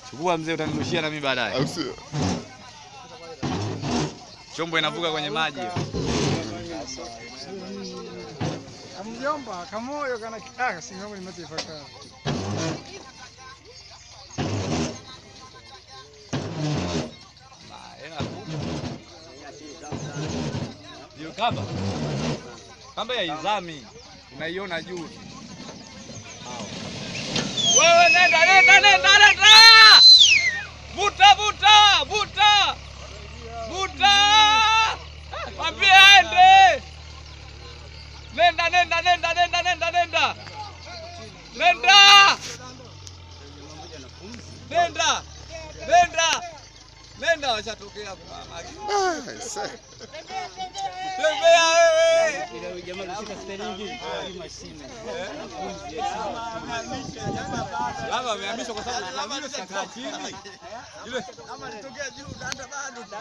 Chukua mzee, utanirushia na mimi baadaye. Au sio? Chombo inavuka kwenye maji. Mjomba, kamoyo kana kitaka singamu nimetefaka. Hiyo kamba. Kamba ya izami. Unaiona juu. Wewe nenda nenda nenda nenda. Vuta vuta vuta. Vuta. Mwambie aende. Nenda nenda nenda nenda nenda nenda. Nenda. Nenda. Nenda. Nenda washatokea kwa maji. Ah, aise. Tembea wewe. Lava amehamishwa kwa sababu lava sikakaa chini. Ile